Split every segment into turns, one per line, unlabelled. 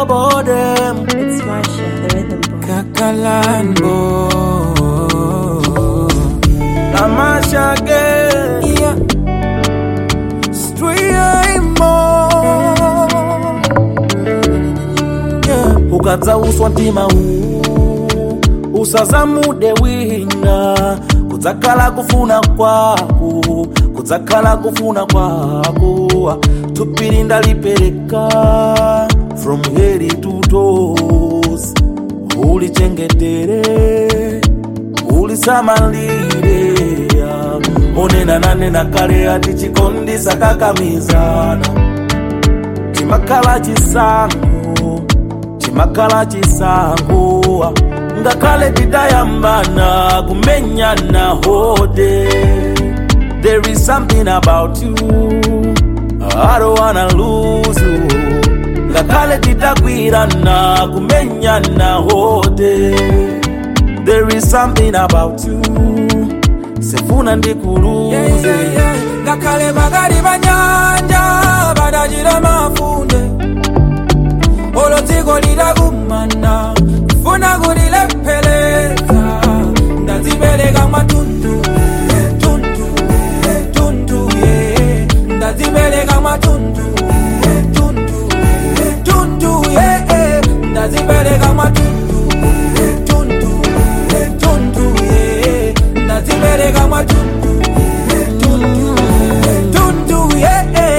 bodem
It's Marsha, the rhythm boy.
Kakalambo Amashage yeah. yeah. ukadzauswa mtima huu usazamude wina kudzakhala kufuna kwako kudzakhala kufuna kwako tupiri ndalipereka from head to toes ulichengetere ulisamalire onena nanena kale ati chikondi sakakamizana chimakhala chisango chimakhala chisango ngakhale tidayambana kumenyana hode there is something about you I don't wanna lose you ngakhale tidagwirana kumenyana hode there is something about you sefuna ndikuluze
ngakhale bakali banyanja badajira mafunde olwo dziko lidakumana funa kulilepheleza ndazibereka matundu tundu tundu ye ndazibereka matundu tundu tundu ye ndazibereka matundu tundu tundu ye ndazibereka matundu tundu tundu ye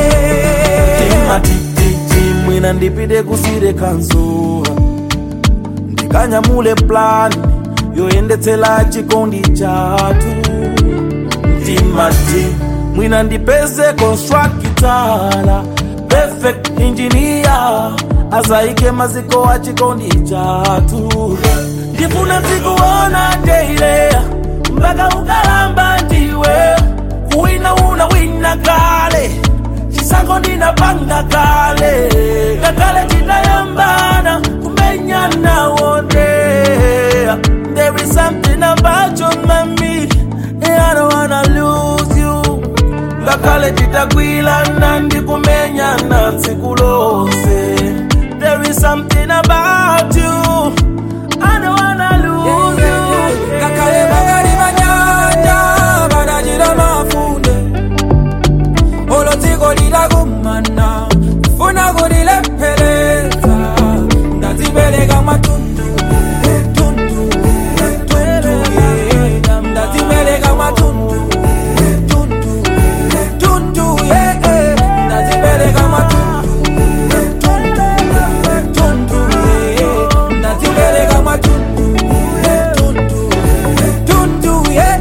matititi mwina ndipite kusire kanzuwa ndikanyamule plani yoyendetsela chikondi chatu mtimati mwina ndipeze konstrakitala perfect engineer azaike maziko a chikondi chatu ndifuna zikuona deileya mpaka ukalamba ndiwe kuwina una wina kale chisango ndinapanga kale kakale titayambana kumenyana wote there is something about you mami I don't wanna lose you ngakhale titagwilana ndikumenyana tsiku lose there is something about you I don't wanna lose you
ngakhale bakali banyanja badajira mafunde olwo dziko lidakumana funa kulilepheleza ndazibereka matundu tundu tundu ye ndazibereka matundu tundu tundu ye ndazibereka matundu tundu tundu ye ndazibereka matundu tundu tundu ye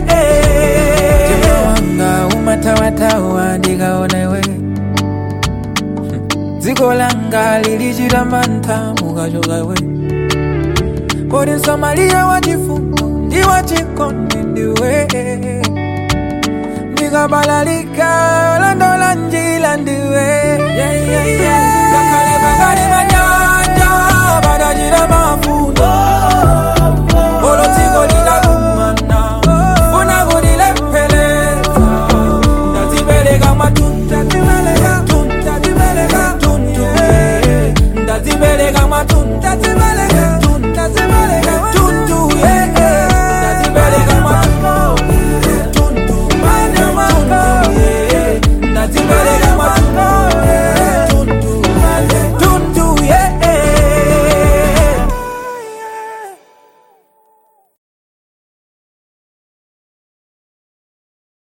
wanga umatawatawa ndikaonewe dziko langa lilichita mantha mukachokawe kodi msamaliya wachifundo ndi wachikondi ndiwe ndikabalalika landola